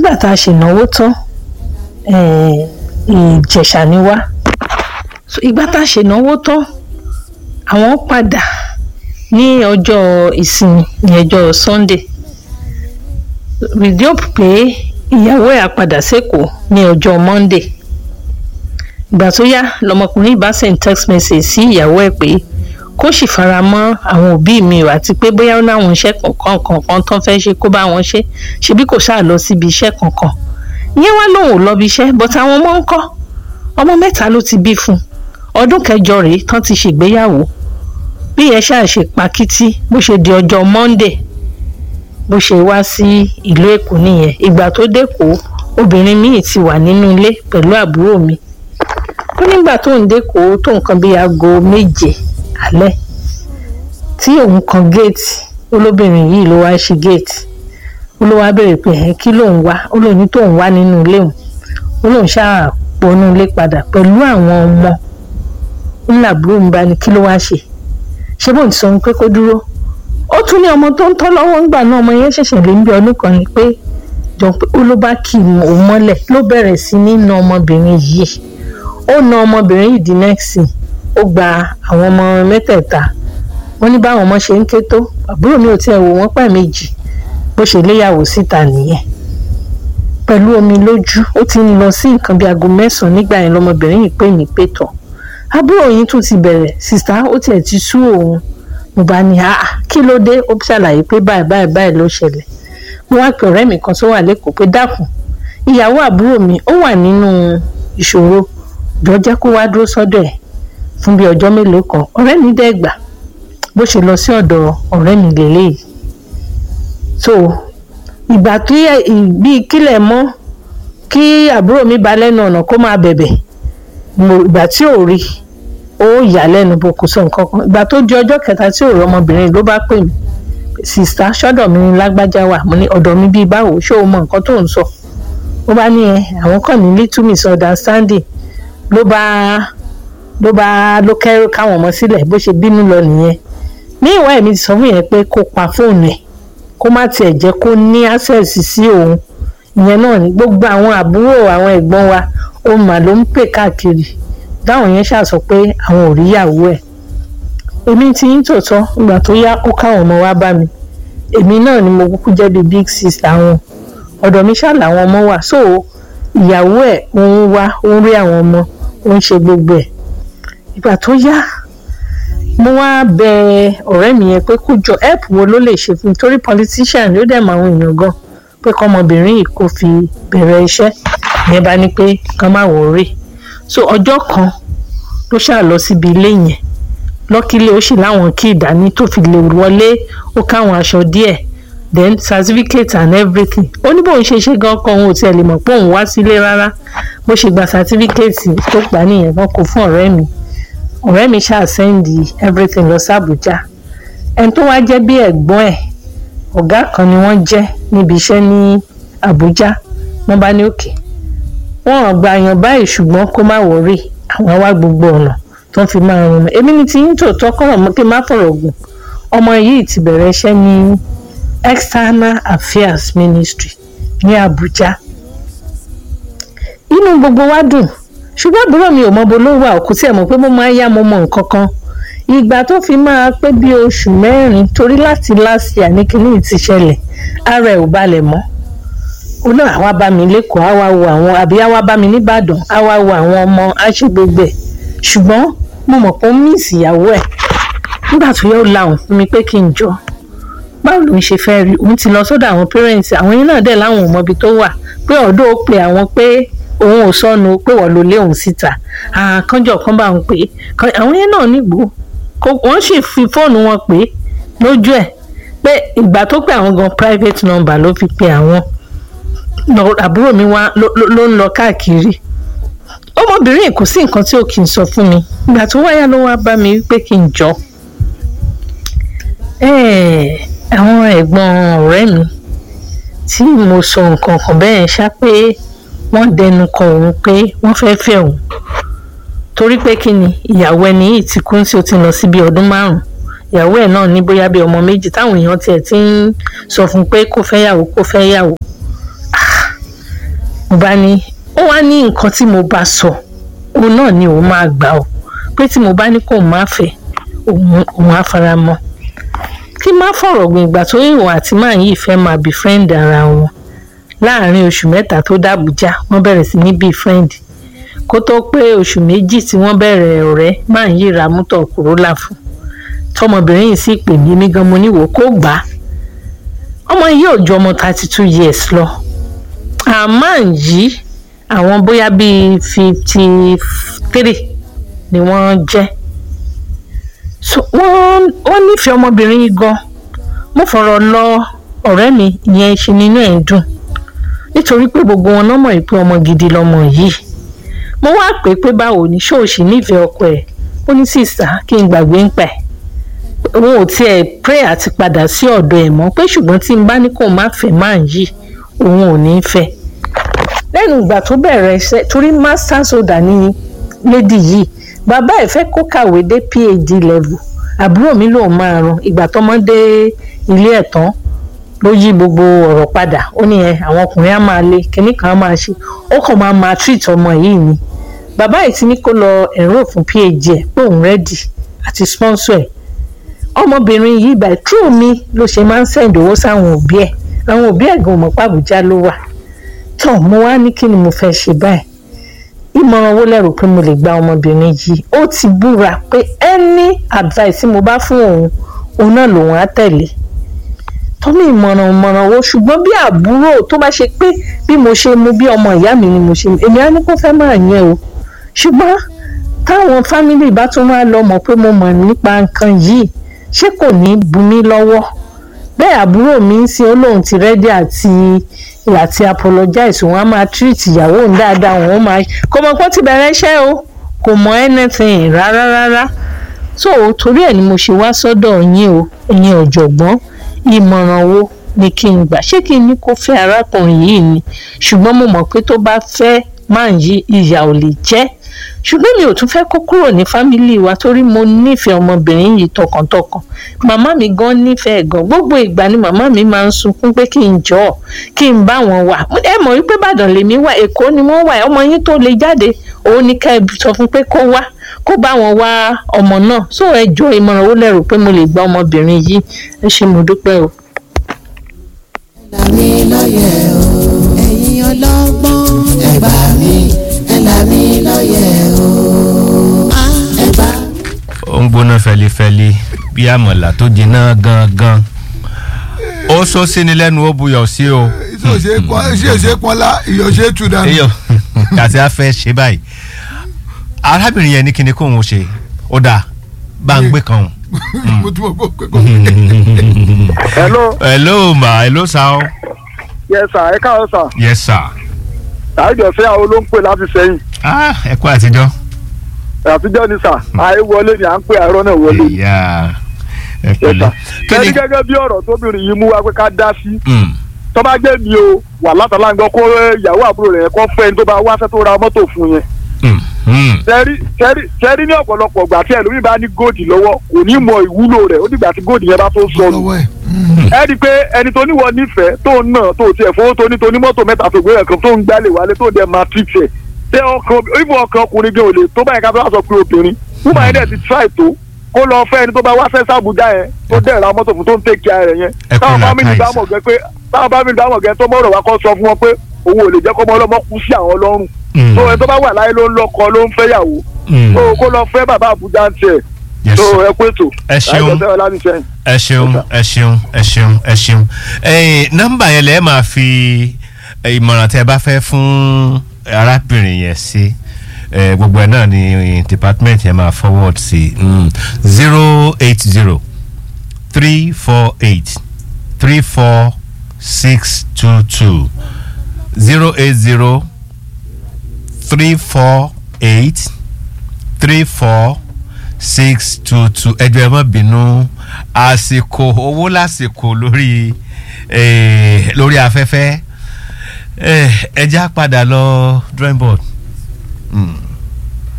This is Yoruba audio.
nígbà tá a ṣènáwó tán eh, ìjẹ̀ṣà ni wá so ìgbà tá a ṣènáwó tán àwọn padà ní ọjọ́ ìsinmi ní ọjọ́ sunday with the hope pé ìyàwó ẹ̀ á padà sékòó ní ọjọ́ monday ìgbà tó yá lọmọkùnrin bá send text message sí ìyàwó ẹ̀ pé kó sì fara mọ́ àwọn òbí mi o àti pé bóyá ó láwọn iṣẹ́ kankan kankan tán fẹ́ ṣe kó bá wọn ṣe ṣebí kò ṣáà lọ síbi iṣẹ́ kankan ìyẹn wá lòun ò lọ bí iṣẹ́ but àwọn ọmọ ń kọ́ ọmọ mẹ́ta ló ti bí fún un ọdún kẹjọ rèé tán ti ṣègbéyàwó bí yẹn ṣáà ṣe pakítí bó ṣe di ọjọ́ monday bó ṣe wá sí ìlú èkó nìyẹn ìgbà tó dẹ́kọ̀ọ́ obìnrin míì ti wà nínú ilé pẹ̀lú àbúrò mi ó nígbà tó ń dẹ́kọ̀ọ́ tó nǹkan bíi aago méje alẹ́ tí òun kan géètì olóbìnrin yìí ló wá ṣí géètì ó ló wá béèrè pé ẹ kí lòun wá ó lòun ní tóun wá nínú ilé òun ó lòun ṣáà pọnú ilé padà pẹ̀lú àwọn ọmọ ńlá àbúrò ń bá ní kí ló wá ṣe ṣé bóun ti sọ pé kó dúró ó tún ní ọmọ tó ń tọ́ lọ́wọ́ ńgbà náà ọmọ yẹn ṣẹ̀ṣẹ̀ lé ń bí ọdún kan ni pé jọ pé ó ló bá kì í òun mọ́lẹ̀ ló bẹ̀rẹ̀ sí ní na ọmọbìnrin yìí ó na ọmọbìnrin yìí di nẹ́ẹ̀sì ó gba àwọn ọmọ mẹ́tẹ̀ẹ̀ta wọ́n ní báwọn ọmọ ṣe ń ké tó àbúrò mi ò tiẹ̀ wò wọ́n pẹ̀ méjì bó ṣe léyàwó síta nìyẹn pẹ̀lú omi lójú ó ti ń lọ sí nǹkan bíi aago mẹ́sàn-án nígbà yẹn lọmọbìnrin yìí pè mí pé tọ̀ àbúrò yín tún ti bẹ̀rẹ̀ sìstá ó tiẹ̀ ti sú òun mo bá ní àá kí ló dé ó ṣàlàyé pé báyìí báyìí báyìí ló ṣẹlẹ̀ mo wá pe ọ̀rẹ́ mi kan tó wà lẹ́kọ̀ọ́ pé dákun ìyàwó àbúrò mi ó wà nínú ìṣòro jọ jẹ́ kó wá dúró sọ́dọ̀ ẹ̀ fún bí ọjọ́ mélòó kan ọ̀rẹ́ mi dẹ́ gbà bó ṣe lọ sí ọ̀dọ̀ ọ̀rẹ́ mi lélẹ́yìí so ìgbà tí bí kílẹ̀ mọ́ kí àbúrò mi bá lẹ́nu ọ̀nà kó máa bẹ̀bẹ̀ mo ìgbà tí ò rí ó yà lẹ́nu bó kò sọ nǹkan kan ìgbà tó di ọjọ́ kẹta tí ò rí ọmọbìnrin ló bá pè mí sista sọ́dọ̀ mi ní lágbájá wà mo ní ọ̀dọ̀ mi bíi báwo ṣé o mọ nǹkan tó ń sọ ó bá ní ẹ àwọn kan ní little misunderstanding ló bá ló bá ló kẹ́rù káwọn ọmọ sílẹ̀ bó ṣe bínú lọ nìyẹn ní ìwà ẹ̀mí ti sọ fún yẹn pé kó pa fóònù ẹ̀ kó má tiẹ̀ jẹ́ kó ní access sí òun ìyẹn náà ni gbogbo àwọn àbúrò àwọn ẹ̀gbọ́n wa òun mà ló ń pè káàkiri dáwọn yẹn ṣàṣọ pé àwọn ò ríyàwó ẹ̀ èmi ti ń tòótọ́ ìgbà tó yá ó káwọn ọmọ wa bá mi èmi náà ni mo kúkú jẹ́ bíi big sister wọn ọ̀dọ̀ mi ṣáà làwọn ọmọ wà so ìyàwó ẹ̀ òun wá òun rí àwọn ọmọ òun ṣe gbogbo ẹ̀ ìgbà tó yá mo wá bẹ ọ̀rẹ́ mi yẹn pé kó jọ help wo ló lè ṣe fún mi torí politician ló dẹ̀ mọ àwọn èèyàn gan pé kọ́mọbìnrin yìí kò fi bẹ̀rẹ̀ iṣẹ́ ìyẹn bá ní pé kán má wọrí so ọjọ́ kan ló ṣáà lọ síbi ilé yẹn lọ́kílé ó sì láwọn kí ìdání tó fi lè wọlé ó káwọn aṣọ díẹ̀ then certificate and everything ó ní bóun ṣe ṣe gan kan òun ò tiẹ̀ lè mọ̀ pé òun wá sílé rárá bó ṣe gba certificate tó gbà nìyẹn wọn kò fún ọ̀rẹ́ mi ọ̀rẹ́ mi ṣáà sẹ́ndì everything lọ sí Àbújá ẹni tó wá jẹ́ bí ẹ̀gbọ́n ẹ̀ ọ̀gá kan ni wọ́n jẹ́ níbi iṣẹ́ ní Àbújá wọ́n bá ní òkè wọ́n ò gba àyàn báyìí ṣùgbọ́n kó má wọrí àwọn wá gbogbo ọ̀nà tó ń fi máa rún mi èmi ní ti ń tòótọ́ kọ́rọ̀ mọ́ kí n má fọ̀rọ̀ gùn ọmọ yìí ti bẹ̀rẹ̀ iṣẹ́ ní External Affairs Ministry ní Àbújá inú gbogbo wa dùn ṣùgbọ́n àbúrò mi ò mọ bó ló wà òkú tí ẹ̀ mọ̀ pé mo máa yá mo mọ nǹkan kan ìgbà tó fi máa pé bí oṣù mẹ́rin torí láti last year ní kíní ti ṣẹlẹ̀ ara ẹ̀ ò balẹ̀ mọ́ ó náà àwa bá mi lẹ́kọ̀ọ́ àwa wo àwọn àbí àwa bá mi nìbàdàn àwa wo àwọn ọmọ àṣegbègbè ṣùgbọ́n mo mọ̀ pé ó miss ìyàwó ẹ̀ nígbà tó yẹ ó la òun fún mi pé kí n jọ báwo ló ń ṣe fẹ́ rí òun ti lọ sọ́dọ̀ àwọn parents àwọn yẹn náà dẹ̀ láwọn ò mọbi tó wà pé ọ̀dọ́ ó pe àwọn pé òun ò sọnù pé wọ́n ló lé òun síta àkànjọ kan bá òun pé àwọn yẹn náà nígbò wọ́n sì fi fóònù wọn pé lójú ẹ̀ pé ìgbà tó pé àwọn gan private number ló fi pe àwọn àbúrò mi wá ló ń lọ káàkiri ọmọbìnrin kò sí nǹkan tí ò kì í sọ fún mi ìgbà tó wáyà ló wá bá mi wípé kí n jọ àwọn ẹ̀gbọ́n ọ̀rẹ́ mi tí mo sọ nǹkan kan bẹ́ẹ̀ ṣá pé wọ́n dẹnu kọ òun pé wọ́n fẹ́ fẹ́ òun torí pé kí ni ìyàwó ẹni yìí ti kú tí ó ti lọ sí bí ọdún márùn ìyàwó ẹ̀ náà ní bóyá bí ọmọ méjì táwọn èèyàn tiẹ̀ ti ń sọ fún pé kó fẹ́ yàwó kó fẹ́ yàwó mo bá ní ó wá ní nǹkan tí mo bá sọ òun náà ni òun máa gbà ó pé tí mo bá ní kó má fẹ́ òun òun á fara mọ́ kí má fọ̀rọ̀ gbìn ìgbà tó ìwọ̀n àti máa yìí fẹ́ máa bí friend ara wọn láàárín oṣù mẹ́ta tó dàbújá wọ́n bẹ̀rẹ̀ sí ní bí friend kó tó pé oṣù méjì tí wọ́n bẹ̀rẹ̀ ọ̀rẹ́ máa yìí ra mọ́tò Corolla fún tọmọbìnrin yìí sì pè mí mí gan mo níwò kó gbà á ọmọ yìí ò ju ọmọ thirty two years lọ àmọ́ yìí àwọn bóyá bíi fifty three ni wọ́n jẹ́ so wọ́n wọ́n nífẹ̀ẹ́ ọmọbìnrin yìí gan mo fọ̀rọ̀ lọ ọ̀rẹ́ mi ìyẹn ṣe nínú ẹ̀ ń dùn nítorí pé gbogbo wọn náà mọ̀ pé ọmọ gidi lọmọ yìí mo wá pè é pé báwo ni ṣóòṣì nífẹ̀ẹ́ ọkọ ẹ̀ ó ní sísá kí n gbàgbé ń pẹ̀ òun ò tiẹ̀ pray àti padà sí ọ̀dọ̀ ẹ̀ mọ́ pé ṣùgbọ́n tí n bá ní kó má fẹ́ máa yìí òun ò ní fẹ́ lẹ́nu ìgbà tó bẹ̀rẹ̀ iṣẹ́ torí masters holder ní lady yìí bàbá ẹ̀ fẹ́ kó kàwé dé phd level àbúrò mi lòun máa ran ìgbà tọ́mọ dé ilé ẹ̀ tán ló yí gbogbo ọ̀rọ̀ padà ó ní ẹ àwọn ọkùnrin á máa le kinní kan á máa ṣe ó kàn máa máa treat ọmọ yìí ni bàbá yìí ti ní kó lọ enroll fún phd ẹ̀ pé òun ready àti sponsor ẹ̀ ọmọbìnrin yìí by through mi ló ṣe máa ń send owó sáwọn òbí ẹ̀ àwọn òbí ẹ̀ gan mọ̀ pé Àbújá ló wà tó mo wá ní kí ni mo fẹ́ ṣe báyìí ìmọ̀ràn owó lẹ́rù pé mo lè gba ọmọbìnrin yìí ó ti búra pé any advice tí mo bá fún òun òun náà lòun á tẹ̀lé tọ́mí ìmọ̀ràn ìmọ̀ràn owó ṣùgbọ́n bí àbúrò tó bá ṣe pé bí mo ṣe mú bí ọmọ ìyá mi ni mo ṣe èmi á ní kó fẹ́ máa yẹn o ṣùgbọ́n táwọn fámìlì bá tún wá lọ mọ̀ pé mo mọ̀ nípa nǹkan yìí ṣé kò ní bu mí lọ́wọ́ bẹ́ẹ̀ àbúrò mi ń sin olóhùn ti rẹ́dí àti àti apologize òun á máa treat ìyàwó òun dáadáa òun ó máa kò mọ̀ pé ó ti bẹ̀rẹ̀ iṣẹ́ o kò mọ̀ anything rárá rárá so torí ẹ̀ ni mo ṣe wá sọ́dọ̀ yín o ẹ̀yin ọ̀jọ̀gbọ́n ìmọ̀ràn wo ni kí n gbà ṣé kí n ní kó fẹ́ arákùnrin yìí ni ṣùgbọ́n mo mọ̀ pé tó bá fẹ́ máa yí ìyà ò lè jẹ́ ṣùgbọ́n mi ò tún fẹ́ kó kúrò ní fámìlì wa torí mo nífẹ̀ẹ́ ọmọbìnrin yìí tọkàntọkàn màmá mi gan nífẹ̀ẹ́ gan gbogbo ìgbà ni màmá mi máa ń sunkún pé kí n jọ ọ́ kí n bá wọn wà ẹ mọ̀ wípé Ìbàdàn lèmi wà Èkó ni wọ́n wà ọmọ yín tó lè jáde òun ni ká ẹ sọ fún pé kó wá kó bá wọn wá ọmọ náà so ẹ jọ ìmọ̀ràn owó lẹ́rù pé mo lè gba ọmọbìnrin yìí ẹ ṣé mo dúpẹ́ o. là mí lóye o ẹ̀yin ọlọ́gbọ́n ẹ gbà mí ẹ là mí lóye o ẹ gbà. ó ń gbóná fẹlifẹli bí àmọ̀là tó jiná gangan ó sọ sí ni lẹ́nu ó buyọ̀ sí o. ṣe pọnlá iyọ̀ ṣe tù dànù. eyọ àti afẹ́ ṣe báyìí arábìnrin yẹn ní kíni kóun ó ṣe ó dáa bá ń gbé kan o. mo tún mọ̀ pé kò hello hello ma hello sa o. yes sir ẹ káàárọ̀ sir yes sir. àìjọ sí àwọn ló ń pè láti sẹ́yìn ah ẹ kú àtijọ́. àtijọ́ ni sir àì wọlé ni à ń pè àìrọ́ náà wọlé ni ìyá ẹ yes pẹ̀lẹ́. sir ẹni gẹ́gẹ́ bí ọ̀rọ̀ tóbìnrin yìí mú wá pé ká dá sí Mm, tó bá jẹ́ mi o wà látàlá nǹkan kó ìyàwó àbúrò rẹ̀ kó fẹ́ ẹni tó bá wáṣẹ́ tó ra mọ́tò fún yẹn mm, mm. sẹ́rí sẹ́rí sẹ́rí ní ọ̀pọ̀lọpọ̀ ìgbà tí ẹlòmíì bá ní góòdì lọ́wọ́ kò ní mọ ìwúlò rẹ̀ ó dìgbà tí góòdì yẹn bá tó sọnù lọ́wọ́ ẹ̀. ẹ rí i pé ẹni tó níwọ̀ nífẹ̀ẹ́ tó ń nà tó tiẹ̀ fowó tó ní tó ní mọ́tò mẹ́ta tó gbé ẹ̀kan tó ń gbálẹ̀ wálé tó ń dẹ̀ máa treat ẹ̀ tẹ ọkàn ibù ọkàn ọkùnrin gan ò lè tó báyìí ká tó wá sọ pé obìnrin wúmọ̀ yẹn dẹ̀ ti try tó kó lọ fẹ́ ẹni tó bá wá fẹ́ sàbújá yẹn tó dẹ̀ ra mọ́tò fún tó ń take care rẹ̀ yẹn Ẹ kú táwọn fámìlì làákàyè bá sà. mọ̀ gẹ́ pé táwọn fámìlì bá mọ̀ gẹ́ tó mọ̀rọ̀ wá kọ́ sọ fún wọn pé òun ò lè jẹ́ kọ́mọ ọlọ́mọ kú sí àwọn lọ́rùn Mm. tó ẹni tó bá wà láyé ló ń lọ́kọ ló ń fẹ́yàwó Mm. tó kó lọ fẹ́ bàbá àbújá ń tiẹ̀ Yes, tó sir. ẹ pé tó Ẹ ṣeun. láìpẹ́ sẹ́wọ́n láti sẹ́yìn. ẹ ṣeun ẹ ṣeun ẹ ṣeun ẹ ṣeun ẹyìn nọ́mbà yẹn lẹ máa fi eh, ìmọ̀ràn tẹ́ ẹ bá fẹ́ fún arábìnrin yẹn sí Eh, gbogbo ẹ náà ni department yẹn máa forward sí zero eight zero three four eight three four six two two zero eight zero three four eight three four six two two ẹjọ ẹ má bínú àsìkò owó lásìkò lórí eh, lórí afẹ́fẹ́ eh, ẹja padà lọ drawing board. Mm.